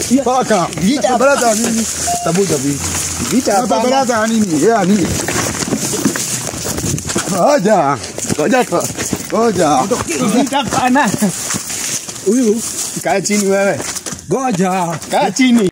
Paka. Vita Baraza ya nini? Tabuja vipi? vita Hapa hapana. baraza ya nini? Ya nini? Ngoja. Ngoja. tu. Ngoja. Vita hapana. Huyu Kaa chini wewe. ngoja. Kaa chini.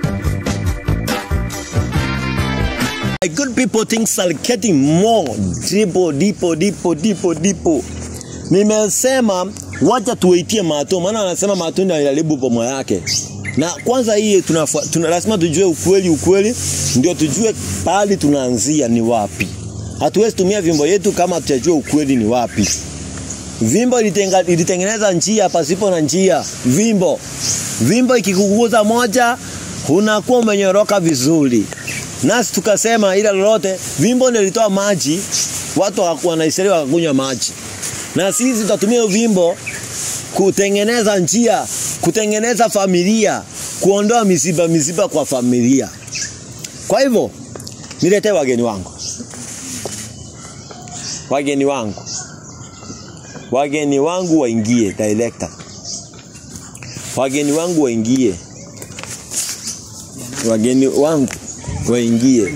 My good people things are getting more deeper, deeper, deeper, deeper, deeper. Nimesema wacha tuwaitie Mato, maana anasema Mato ndio aliharibu bomo yake. Na kwanza hii tuna, tuna lazima tujue ukweli, ukweli ndio tujue pahali tunaanzia ni wapi. Hatuwezi tumia vimbo yetu kama tutajua ukweli ni wapi. Vimbo ilitenga, ilitengeneza njia pasipo na njia. Vimbo vimbo ikikuguza moja unakuwa umenyoroka vizuri. Nasi tukasema ila lolote, vimbo ndio ilitoa maji, watu hawakuwa na Israeli wakakunywa maji, na sisi tutatumia hiyo vimbo kutengeneza njia, kutengeneza familia, kuondoa misiba misiba kwa familia. Kwa hivyo niletee wageni wangu, wageni wangu, wageni wangu waingie, director, wageni wangu waingie, wageni wangu waingie.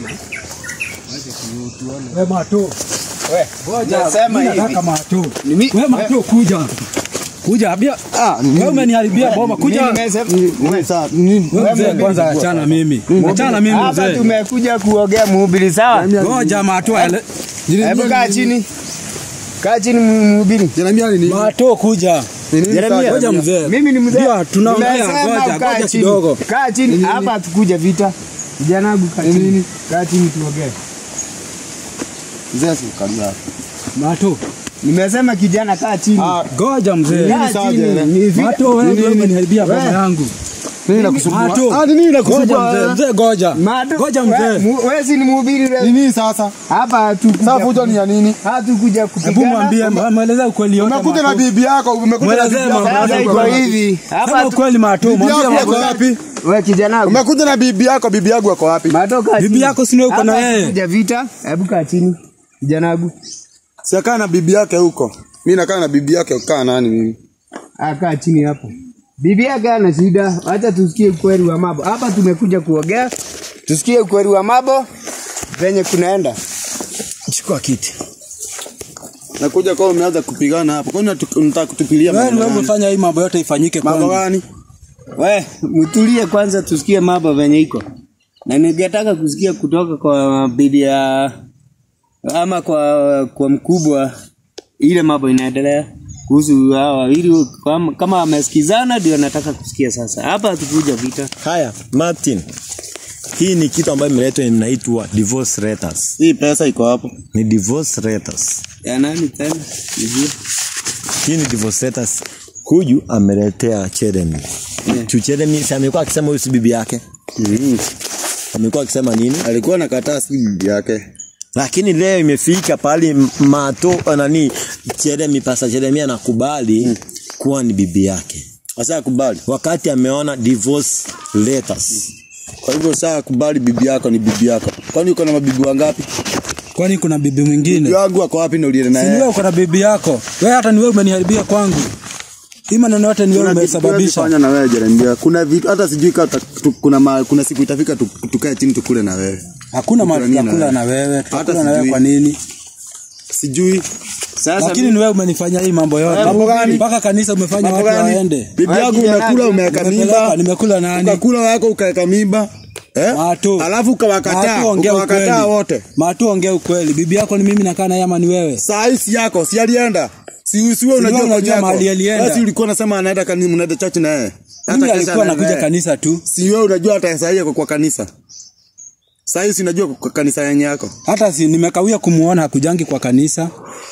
We Mato. Ngoja. Nasema Mimi hivi. nataka Mato. Nimi- We Mato kuja. Kuja abia. Ah, Wewe umeniharibia boma kuja. Mimi nimesema- Wewe mzee Wewe kwanza achana mimi. Achana mimi Hapa mzee. tumekuja kuogea mhubiri sawa? Ngoja Mato ele. Hebu kaa chini. Kaa chini mhubiri. Jeremia ni Mato kuja. Jeremia. Ngoja mzee. Mimi ni mzee. Ndio, tunaongea, Nimesema ngoja, ukae ngoja chini. kidogo. Kaa chini. Hapa hatukuja vita. Kijana wangu kaa chini. Kaa chini tuongee. Mzee sikalia. Mato. Nimesema kijana kaa chini. Ngoja mzee. Kaa chini. Ni vita. Mato wewe ndio umeniharibia boma Wewe. yangu. Nini nakusumbua? Mato. Ah, ni nini Ngoja nakusumbua? mzee, mzee ngoja. Mado- Ngoja we- mzee. mu- Wewe si ni mhubiri Ni wewe. nini sasa? Hapa hatukuja. Sasa fujo ni ya nini? Hatukuja Hebu kupigana. mwambie, mweleze ukweli yote. Umekuja na Mato. bibi yako, umekuja na Mwelezee bibi yako. mambo Sasa yako. iko hivi. Sema Hapa tu- ukweli Mato, Bibi mwambie yako mambo ako yako. wapi? wewe kijana wangu. Umekuja na bibi yako, bibi yangu ako wapi? Matoka Bibi chini. yako si ndio uko na Hapa yeye? hatukuja vita. Hebu kaa chini. Kijana wangu. Siakaa na bibi yake huko. Mimi nakaa na bibi yake, ukaa nani mimi? Ah, kaa chini hapo. Bibi yake ana shida. Acha tusikie ukweli wa mambo. Hapa tumekuja kuogea. Tusikie ukweli wa mambo venye kunaenda. Chukua kiti. Nakuja kwa umeanza kupigana hapo. Kwani unatu- unataka kutupilia Wewe mambo wewe gani? umefanya hii mambo yote ifanyike Mambo kwangu. gani? We, mtulie kwanza tusikie mambo venye iko. Na ningetaka kusikia kutoka kwa bibi ya ama kwa kwa mkubwa ile mambo inaendelea kuhusu hao wawili kama, kama wamesikizana ndio nataka kusikia sasa. Hapa hatukuja vita. Haya, Martin, hii ni kitu ambayo imeletwa inaitwa divorce letters. Hii pesa iko hapo. Ni divorce letters. Ya nani tena? Nijue. Hii ni divorce letters. Huyu ameletea Jeremy. Yeah. Chu Jeremy si amekuwa akisema huyu si bibi yake. Mhm. Amekuwa akisema nini? Alikuwa anakataa si bibi yake. Lakini leo imefika pahali m- mato nani Jeremy pasa Jeremy anakubali kuwa ni bibi yake. Sasa akubali. Wakati ameona divorce letters. Kwa hivyo sasa akubali bibi yako ni bibi yako. Kwani uko na mabibi wangapi? Kwani kuna bibi Bibi mwingine? wangu ako wapi na ulienda Si ni wewe naye? uko na bibi yako. Wewe hata ni wewe umeniharibia kwangu. Hii maneno yote ni wewe Kuna vitu umesababisha. fanya na wewe Jeremia. Kuna vitu hata sijui kama tuta- tu- kuna ma, kuna siku itafika tu- tukae chini tukule na wewe. Hakuna Tukula mahali nini na tutakula wewe? na wewe. Hata Tutakula na wewe sijui. kwa nini? Sijui Sasa Lakini ni wewe umenifanya hii mambo yote. Mambo gani? Mpaka kanisa umefanya mambo watu gani? waende. Bibi Wewe yangu kijana umekula gani? umeweka Nimepeleka, mimba. nimekula nani? Ukakula wako ukaweka mimba. Eh? Matu. Alafu ukawakataa, Matu, ongea ukawakataa ukweli. wote. Matu ongea ukweli. Bibi yako ni mimi nakaa naye ama ni wewe? Saa hii si yako, si alienda. Si si wewe unajua wewe unajua kwa mahali alienda. Basi ulikuwa unasema anaenda kanisa, mnaenda church na yeye. Mimi kesha alikuwa anaenda anakuja naye. kanisa tu. Si wewe unajua hata saa hii ako kwa kanisa. Saa hii si unajua kwa kanisa yenye yako. Hata si nimekawia kumuona hakujangi kwa kanisa.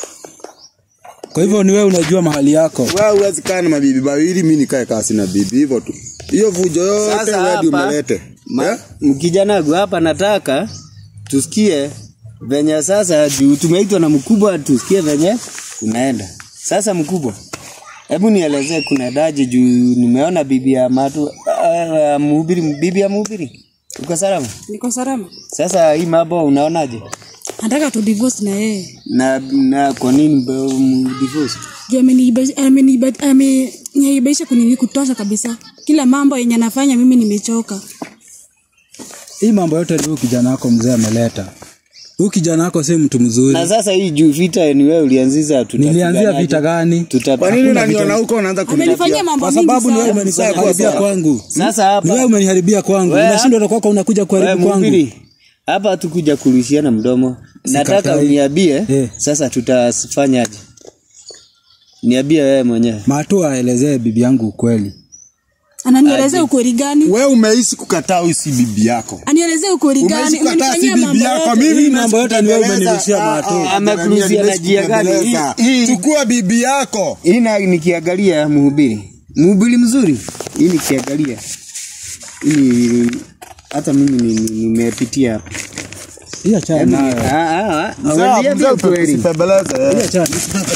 Kwa hivyo ni wewe unajua mahali yako. Wewe huwezi kaa na mabibi wawili, mimi nikae kasi na bibi hivyo tu. Hiyo vujo yote Sasa wewe ndio hapa- umelete. Ma, Eh? kijana wangu hapa nataka tusikie venye sasa juu tumeitwa na mkubwa tusikie venye kunaenda. Sasa mkubwa, hebu nielezee kuna daje juu nimeona bibi ya matu uh, mhubiri bibi ya mhubiri. Uko salama? Niko salama. Sasa hii mambo unaonaje? Nataka tu divorce na yeye. Na na kwa nini mbe- mdivorce? Juu ameniiba- ameniiba- ameniibaisha kunini kutosha kabisa. Kila mambo yenye anafanya mimi nimechoka. Hii mambo yote ni huyu kijana wako mzee ameleta. Huyu kijana wako si mtu mzuri. Na sasa hii juu vita ni wewe ulianzisha Nilianzia vita gani? Tuta Kwa nini unaniona huko unaanza Amenifanyia kuniambia? mambo Kwa mingi sababu ni wewe sana. umeniharibia kwangu. Sasa Ni wewe hapa umeniharibia kwangu. Wewe Unashindwa na kwako unakuja wewe kuharibu kwangu. mhubiri, hapa hatukuja kurushiana mdomo. Nataka Sikatai. uniambie Eh. sasa tutafanyaje? Niambie wewe mwenyewe. Matu aelezee bibi yangu ukweli. Ananielezea ukweli gani? Wewe umeishi kukataa huyu si bibi yako. Anielezea ukweli Umeishi gani? kukataa si Umenifanyia bibi mambo yako. yote. Mimi Hii mambo yote ni wewe umenirishia Matu. Amekuruzia na jia gani? Hii- hii- Chukua bibi yako. Hii na nikiangalia mhubiri. Mhubiri mzuri. Hii nikiangalia. Hii hata mimi ni- ni- nimepitia hapa. Hii achana Yaani, nayo. ah, ah, ah, Mzee, ameniambia mzee, ukweli. usipembeleze. Hii achana.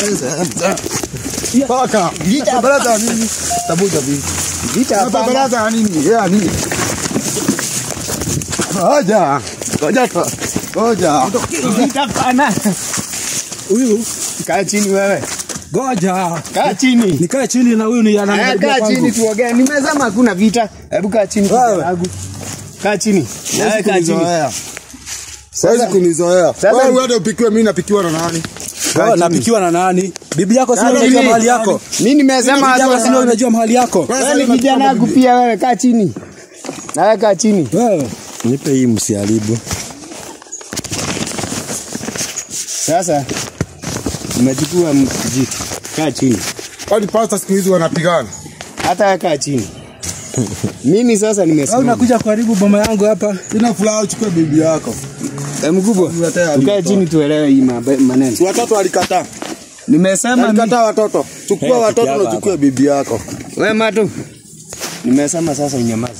Paka. Usipembeleze nini? Tabuja bibi. Vita hapa. Unapembeleza nini? Yeah, nini? Ngoja. Ngoja tu. Ngoja. Vita pana. Huyu Kaa chini wewe. goja. Kaa chini. Nikae chini na huyu ni Eh, ananiharibia kaa chini kwangu. tuongee. Nimesema hakuna vita. Hebu kaa chini Wewe. kijana wangu. Kaa chini. Nawe kaa chini. Kunizoea. Siwezi kunizoea. Sasa- Wewe uende upikiwe, mimi napikiwa na nani? Oh, napikiwa na nani? Bibi yako si Nani unajua mimi? mahali yako. Mimi nimesema Bibi yako si hata unajua mahali yako. wewe ni kijana wangu pia wewe kaa chini. Nawe kaa chini. Wewe Nipe hii msiharibu. Sasa umechukua mjiti. Kaa chini. Kwani pasta siku hizi wanapigana? Hata wewe kaa chini. Mimi sasa wewe nimesema. unakuja kuharibu boma yangu hapa. Sina furaha uchukue bibi yako. Eh, mkubwa. Tuletea Tukae mtoto. chini tuelewe hii mabe- maneno. Si watoto walikataa. Nimesema mi- Walikataa watoto. Chukua watoto na uchukue bibi yako. wewe matu. Nimesema sasa unyamaze.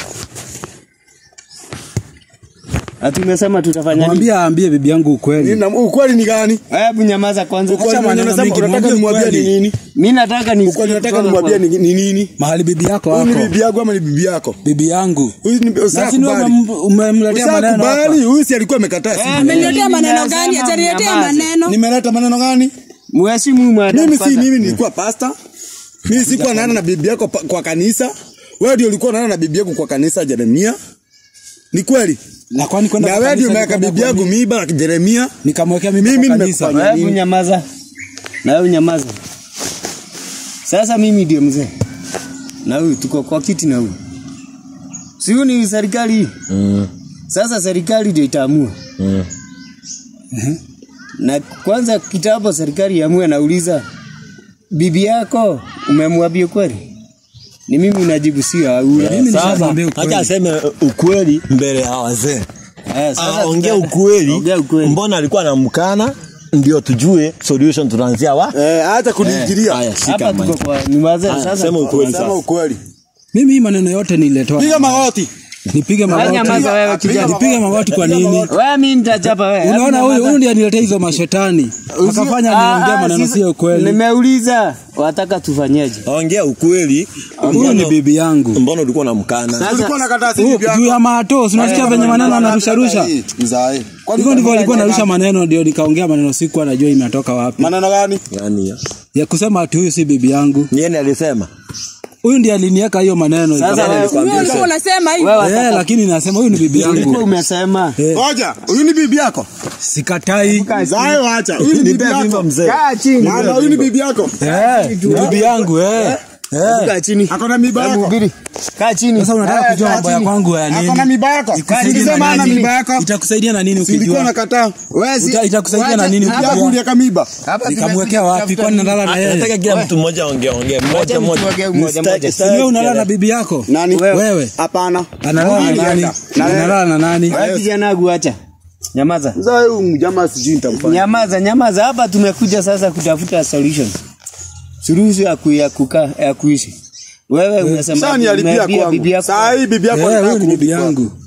Ati umesema tutafanya nini? Mwambie aambie bibi yangu ukweli. Nini na- ukweli ni gani? Hebu nyamaza kwanza. Ukweli Acha mwenye maneno unasema mingi, unataka mwambie nimwambie ni ukweli. nini? Mimi nataka ni Ukweli unataka nimwambie ni ni nini? Mahali bibi yako Huyu ni wako. bibi yako ama ni bibi yako? Bibi yangu. Huyu ni Na si ni wewe usakubali. umem- umemletea maneno hapa. Usakubali, huyu si alikuwa amekataa. si? Ameniletea maneno gani? Ataniletea maneno. Nimeleta maneno gani? Mheshimu mwana. Mimi si mimi nilikuwa pasta. Mimi sikuwa naana na bibi yako pa- kwa kanisa. Wewe ndio ulikuwa naana na bibi yako kwa kanisa Jeremia. Ni kweli? Na kwani kwenda Na kwa wewe ndio kanisa umeweka nikaenda bibi kwa yangu nini? miiba na Jeremia. Nikamwekea mimi Mimi kwa kanisa. nimekufanya Hebu nyamaza. Na wewe nyamaza. Sasa mimi ndio mzee. Na huyu tuko kwa kiti na huyu. Si huyu ni serikali hii. Mm. Sasa serikali ndio itaamua. Mm. Na kwanza kitambo serikali iamue, nauliza bibi yako umemwambia kweli? Ni mimi unajibu sio huyu. Mimi Sasa nishamwambia ukweli. acha aseme uh, ukweli mbele ya wazee. Eh, sasa Ah, Ongea tuta- ukweli. Ongea ukweli. Mbona alikuwa anamkana? Ndio tujue solution tunaanzia wa. Eh, acha kuniingilia. Haya, shika Hapa mic. tuko kwa ni wazee Haya, sasa. sema ukweli Sema sasa. ukweli. Mimi hii maneno yote nililetewa. Piga magoti. Nipige Wewe magoti. nyamaza wewe kijana. Nipige magoti kwa nini? Wewe mimi nitachapa wewe. Unaona Hebu huyu nyamaza. huyu ndiye aniletea hizo mashetani. Akafanya Ah, niongee ah, maneno sisi- sio kweli. Nimeuliza wataka tufanyeje? Ongea ukweli. Huyu ni bibi yangu. Mbona ulikuwa unamkana? Ulikuwa unakataa si Huyu bibi juu yako. ya mato, si unasikia venye maneno anarusha rusha. Mzae. Hivyo ndivyo alikuwa anarusha maneno ndio nikaongea maneno siku anajua imetoka wapi. Maneno gani? Yaani ya. Ya kusema ati huyu si bibi yangu. Yeye alisema. Huyu ndiye aliniweka hiyo maneno. Sasa Ikawa- wewe Wewe ulikuwa unasema hivi. wewe Eh, lakini nasema huyu ni bibi ulikuwa yangu. umesema. Eh, Ngoja, huyu ni bibi yako. Sikatai. Mzae wacha. Huyu ni bibi Nipea yako. vimba mzee. Kaa chini. Maana huyu ni bibi yako. Eh, ni bibi yangu eh. Eh. Kaa chini. Ako na miba Hebu yako. hubiri. Kaa chini. Sasa unataka Eh, kujua kaa mambo ya chini. kwangu ya nini? Ako na miba yako. Itakusaidia Nilisema na ana nini? miba yako. Itakusaidia na nini Ulikuwa ukijua? unakataa. Wewe si- Uta- itakusaidia na wacha- nini hapa ukijua? Hapa kulieka miba. Hapa Nikamwekea wapi? Kwani nalala na Nataka yeye? kila mtu mmoja ongee ongee. Mmoja mtu mmoja. ongee mmoja Mstari- mmoja. Si wewe mstari- unalala na bibi yako? Nani? Wewe. Hapana. Analala na nani? Analala na nani? Wewe kijana wangu acha. Nyamaza. Mzae huyu mjamaa sijui nitamfanya. Nyamaza, nyamaza. Hapa tumekuja sasa kutafuta solution. Suluhisho ya ku- ya kukaa ya kuishi. Wewe unasema Sasa nialipia umeambia bibi kwangu. yako. Saa hii bibi yako Eh, anataka huyu ni bibi kurudi yangu.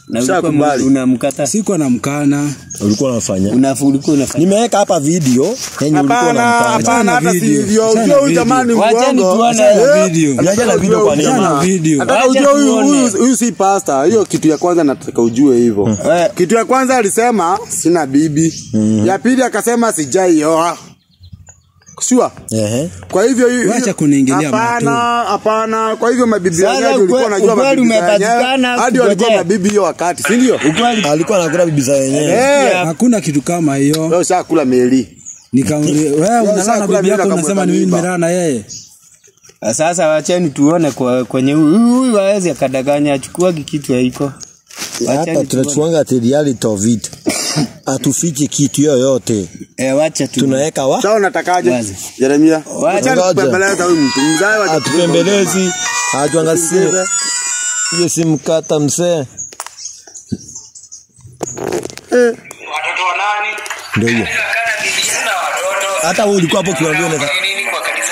na ulikuwa Ushakubali. unamkata Sikuwa na mkana. ulikuwa unafanya unafu ulikuwa unafanya nimeweka hapa video yenye ulikuwa Hapana, unamfanya hapana, hata si video. hivyo. Achana Unajua huyu video. jamaa ni Wacheni muongo. tuone Eh, video. Unajua na video kwa nini? Achana video. Nataka Wacha ujue huyu tuone. huyu huyu si pasta. Hiyo kitu ya kwanza nataka ujue hivyo. Eh. Kitu ya kwanza alisema sina bibi. Ya pili akasema sijaioa. Sure. Ehe. Kwa hivyo hiyo Wacha kuniingilia Hapana, hapana. Kwa hivyo mabibi Sasa wenyewe ulikuwa ukwe- unajua ukweli mabibi wenyewe. umepatikana, Hadi walikuwa kungojea. mabibi hiyo wakati, si ndio? ukweli alikuwa anakula bibi za wenyewe Eh, Hakuna kitu kama hiyo. leo shakula meli. Nikamwambia wewe unalala na kula bibi mimi yako na unasema ni mimi kamweka nimelala na yeye. sasa wacheni tuone kwa, kwenye huyu huyu hawezi akadanganya achukuagi kitu haiko hapa Wacheni tuone. tunachuanga the reality of it atufiche kitu yoyote eh, wacha tu tunaweka wa Sasa unatakaje? Wazi. Jeremia. Wacha. Wacha kupembeleza huyu mtu. Mzae wa atupembelezi atuangasie Usimcheze. hiyo si mkata msee watoto wa nani? Ndio hiyo. Kanisa kana Biblia na watoto. hata wewe ulikuwa hapo kiwaambia unaweza Kwa nini kwa kanisa?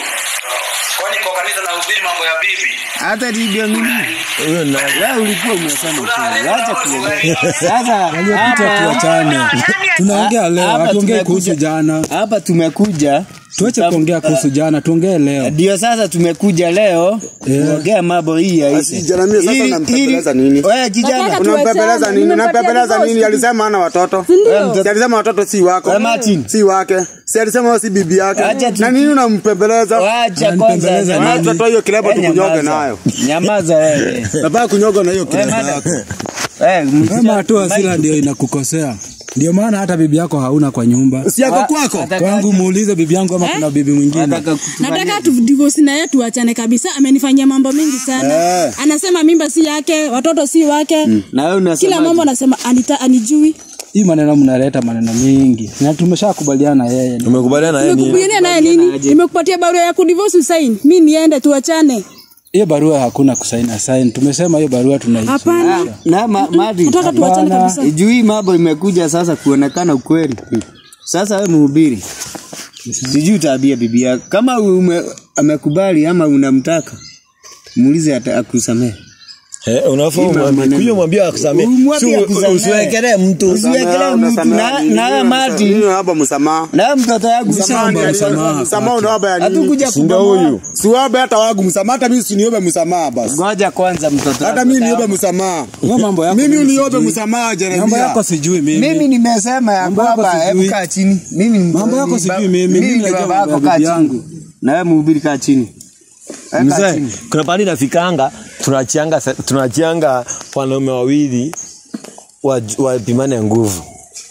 Kwani kwa kanisa na hubiri mambo ya bibi? hata ndio mimi huyo na wewe ulikuwa umesema kweli wacha tuongee sasa Aliyopita hapa tuachane. Tunaongea leo, Hapa hatuongee tumekuja- kuhusu jana. hapa tumekuja Tuache kuongea kuhusu jana, tuongee leo. ndio sasa tumekuja leo Yeah. kuongea mambo hii ya Basi, Jeremia, sasa unampembeleza nini? wewe kijana Nataka Unampembeleza tuachane, nini? nimepatia Unampembeleza divorce. nini? Alisema hana watoto. Si ndio? Wewe Si alisema watoto si wako. Wewe Martin. Si wake. Si alisema wewe si bibi yake. Acha tu- Na nini unampembeleza? wacha Unanipembeleza kwanza nini? jamani. Watoto hiyo kilemba Wewe tukunyoge nyamaza. nayo. nyamaza wewe Nataka kunyoga na hiyo Wewe kilemba mada- yako. Eh, msichana- Kama tu hasira ndio inakukosea. Ndio maana hata bibi yako hauna kwa nyumba. Si yako kwako. Nataka- Kwangu muulize bibi yangu ama kuna bibi mwingine. nataka kutufanyia- nataka tu divorce na yeye tuachane kabisa amenifanyia mambo mengi sana Eh. anasema mimba si yake watoto si wake na wewe unasema kila mambo anasema anita anijui Hii maneno mnaleta maneno mingi. Na tumeshakubaliana yeye. tumekubaliana na yeye nini nimekubaliana naye nini nimekupatia barua ya kudivorce usaini mi niende tuachane Hiyo barua hakuna kusaini sign. Tumesema hiyo barua tunaishi. hapana na ma, madi nataka tuachane Hapana. kabisa juu hii mambo imekuja sasa kuonekana ukweli sasa wewe mhubiri sijui utaambia bibi yako kama ume, amekubali ama unamtaka muulize ata- akusamehe Eh, unafaa Ima umwambie maneno. kuyo mwambie akusamee. Umwambie Si- akusamee. Usiwekelee mtu. Usiwekelee mtu na na mati Nini hapa msamaha? na mtoto yangu Msamaha ni msamaha. msamaha unaomba ya nini? hatukuja Si ndio kubomoa. huyu? Siwaombe hata wangu msamaha, hata mimi siniombe msamaha basi. ngoja kwanza mtoto Hata wangu mimi niombe atamu. msamaha. Hiyo mambo yako. Mimi uniombe sijui. msamaha Mambo Jeremia. yako sijui mimi. mimi nimesema ya Mambo yako kwamba sijui. hebu kaa chini mimi ni- Mambo yako ni- sijui mimi. Mimi mimi ni najua baba mambo yako ya kaa bibi chini yangu. na wewe mhubiri kaa chini Eh, kaa Mzee, chini. kuna pahali nafikanga tunachianga tunachianga wanaume wawili wa- wapimane nguvu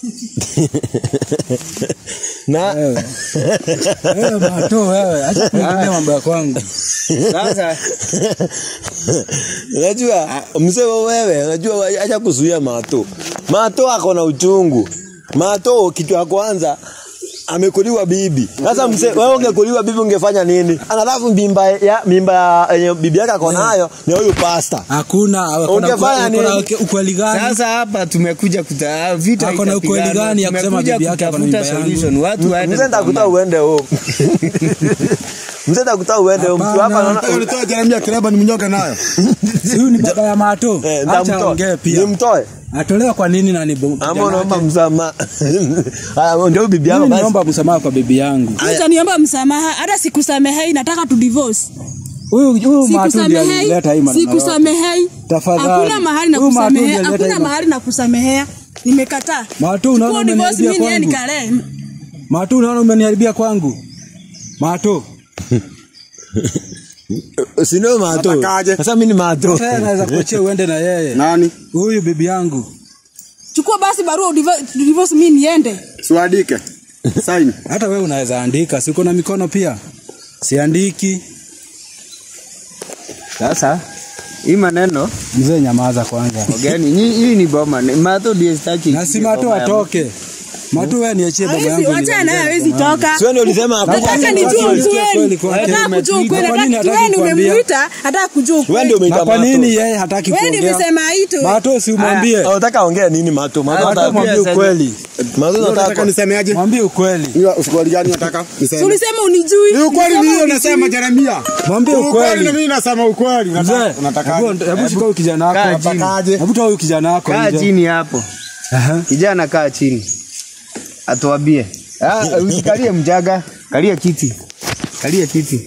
na Wewe. Wewe mato wewe. Acha kuingilia mambo ya kwangu. sasa unajua mzee wewe unajua acha kuzuia mato mato ako na uchungu mato kitu ya kwanza amekuliwa bibi sasa mzee wewe ungekuliwa bibi ungefanya nini alafu mimba ya mimba ya yenye bibi yake ako nayo ni huyu pasta Hakuna. Hakuna Ungefanya hakuna nini? ukweli gani? sasa hapa tumekuja kuta vita Ako na ukweli itapigana. gani ya kusema Tumekuja bibi yake ako na kutafuta mimba yangu? solution. watu waende mzee nitakuta kupambana. uende home mzee nitakuta uende home mtu hapa Hapana. naona Nitoa Jeremia kireba nimnyoke nayo. Si huyu ni baba ya mato. eh Acha aongee ndamtoe pia. nimtoe Atolewa kwa nini na ni bo- ama kijana unaomba wake? msamaha haya ndio bibi yako Mimi basi niomba msamaha kwa bibi yangu. utaniomba msamaha hata sikusamehei nataka tu divorce Huyu huyu mato ndiye sikusamehei alileta hii maneno. yote. sikusamehei Tafadhali. hakuna mahali na Huyu Matu ndiye kusamehea alileta hakuna hii ma- mahali na kusamehea nimekataa Matu unaona Chukua divorce umeniharibia mimi niende kwangu. nikalee Matu unaona umeniharibia kwangu. Mato. si ndio mato Natakaje? sasa mimi ni mato Sasa naweza kuachia uende na yeye. Nani? Huyu bibi yangu. chukua basi barua udivo- divorce mimi niende Siwadike. Sign. Hata wewe unaweza andika, si uko na mikono pia? Siandiki. sasa hii maneno Mzee nyamaza kwanza. gani hii hii ni boma Ni- mato ndiye sitaki Na si Mato boma ya- atoke. Matu wewe niachie baba Hawezi, yangu. wacha naye hawezi toka. Sio ndio ulisema hakuna Nataka nijue Kweli ukweli. kwake. Nataka kujua ukweli. Kwa nini Nataka hataki wewe kuambia? umemuita, nataka kujua Wewe ndio ukweli. umeita Na kwa Mato. nini yeye hataki Wewe ndio kuongea? umesema hito. Mato si umwambie. Ah, Unataka ongea nini Mato? Mato Mato unataka mwambie sasa. ukweli. Mato Unataka unataka nisemeaje? Mwambie ukweli. Hiyo ukweli gani unataka? Si Niseme. ulisema unijui. Ni ukweli Ulisema ni hiyo unijui. nasema Jeremia. Mwambie Ukweli ukweli. na mimi nasema ukweli. Mzee, Unataka unataka. hebu hebu shika huyu kijana Kaa wako. chini. Unatakaje? Hebu toa huyu kijana wako Kaa nje. chini hapo. Aha. Kijana kaa chini. Atuambie. Ah, usikalie mjaga. Kalia kiti. Kalia kiti.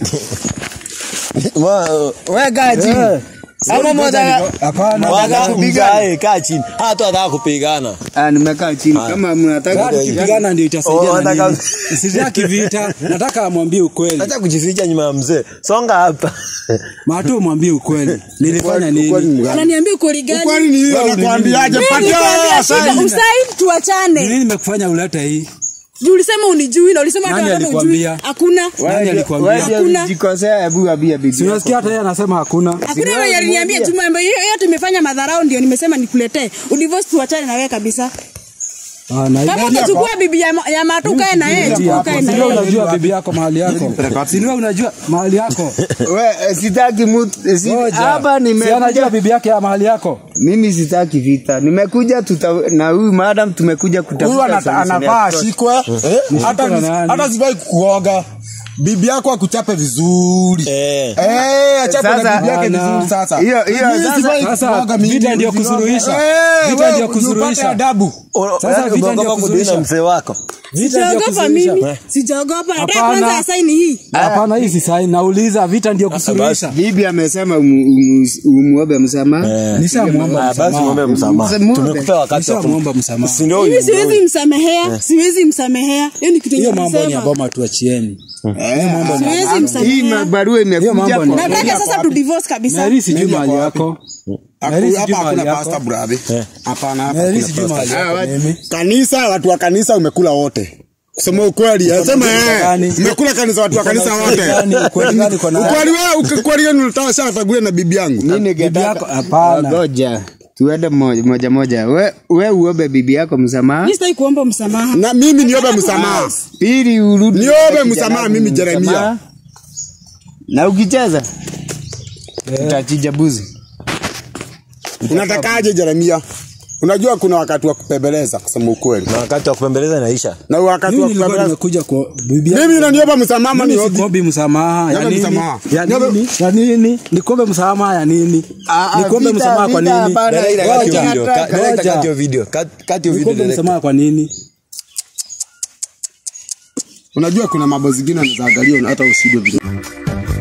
Wa- Wewe kaa chini. Ama mmoja Hapana. Wataka kupigana. kumzae kaa chini. Hata wataka kupigana. Ah, nimekaa chini. Kama mnataka Gari kipigana ndio Oh, itasaidia na nataka- nini? Sitaki vita, nataka amwambie ukweli. Acha kujificha nyuma ya mzee. Songa hapa. Mato mwambie ukweli. Nilifanya nini? Unaniambia ukweli gani? Ukweli ni hiyo nakwambiaje? Mimi Patia nilikwambia wewe shida, saini. usaini Ni tuachane. nini nimekufanya ulete hii? Juu ulisema unijui na ulisema hata Nani kama ujui. alikwambia? Hakuna. Nani alikwambia? Wewe ndio Hakuna. ulijikosea, hebu ambia bibi. Si unasikia hata yeye anasema hakuna. Hakuna mwenye aliniambia Juma ambaye hiyo yote imefanya madharau ndio nimesema nikuletee. Udivorce tuachane na wewe kabisa. Ah, na Kama ile- utachukua bibi ya, ma- ya matu kae na yeye, chukua hapo. kae Si na ndio yeye. unajua bibi yako mahali yako. Si ndio unajua mahali yako. Wewe sitaki mtu si, Ngoja. hapa Si anajua nimekuja bibi yake ya mahali yako. mimi sitaki vita. Nimekuja tuta, na huyu madam tumekuja Huyu kutafuta anata- solution ya anavaa kutosha. ashikwe. Eh, Hata na nani? hata sivai kuoga. Bibi yako akuchape vizuri. Eh. Eh, achape na Sasa- bibi yake Bana. vizuri sasa. Hiyo- hiyo Mimi sasa- sivai Sasa kuoga mimi. vita ndio kusuluhisha. Eh, Vita wewe ndio upate kusuluhisha. adabu. Sasa Yaani vita ndio umeogopa kudili na kusuluhisha. mzee wako. Vita ndio Sijaogopa kusuluhisha. mimi. Sijaogopa. Nataka Hapana. kwanza asaini hii. Hapana, hii si sahi. Nauliza vita ndio kusuluhisha. Bibi amesema umu- umu- umuombe msamaha. Nishamwomba Ah, basi muombe msamaha. Muombe. Tumekupea wakati wa kum- Nishamwomba msamaha. Si ndio Mimi huyu? siwezi msamehea, siwezi msamehea. Hiyo ni kitu Hiyo yenye mambo ni ya nilisema. boma tuachieni. Siwezi Hii msamehea. barua Hiyo imekuja mambo ni- kwa Nataka sasa tu divorce kabisa. Mary sijui Mary mahali ako yako. Haku- Mary Hapa sijui mahali hakuna yako. pasta brother. Hapana, hapa Mary hakuna sijui pasta. mahali Ah, yako watu- mimi. Kanisa, watu wa kanisa umekula wote. Kusema ukweli, sema eh, gani? umekula kanisa watu wa kanisa wote. Gani, ukweli gani uko nayo? Ukweli wewe, ukweli wewe ulitaka sana tagulia na bibi yangu. Mimi Bibi ningetaka- yako hapana. Ngoja. Tuende moja moja. moja. We, we uombe bibi yako msamaha. Mimi sitaki kuomba msamaha. Na mimi niombe msamaha. Pili urudi. Niombe kijana msamaha wangu mimi Jeremia. msamaha. Na ukicheza utachinja buzi. Unatakaje Jeremia? Unajua kuna wakati wa kupembeleza kusema ukweli. Na wakati wa kupembeleza inaisha. Na wakati Mimi wa nilikuwa kupembeleza. nimekuja kwa bibi yako. Mimi naniomba msamaha ama Mimi niombe? sikuombi msamaha ya Niombe nini? msamaha. Ya Niombe- nini? Ya nini? Nikuombe msamaha ya nini? Ah, ah, Nikuombe vita, msamaha kwa vita, nini? hapana. Dada, kati hiyo Ngoja. video. Ka- Ngoja. Director, kati hiyo video. Kati- Kati hiyo video. Nikuombe director. msamaha kwa nini? Unajua kuna mambo zingine unaweza angalia hata usidwe vizuri.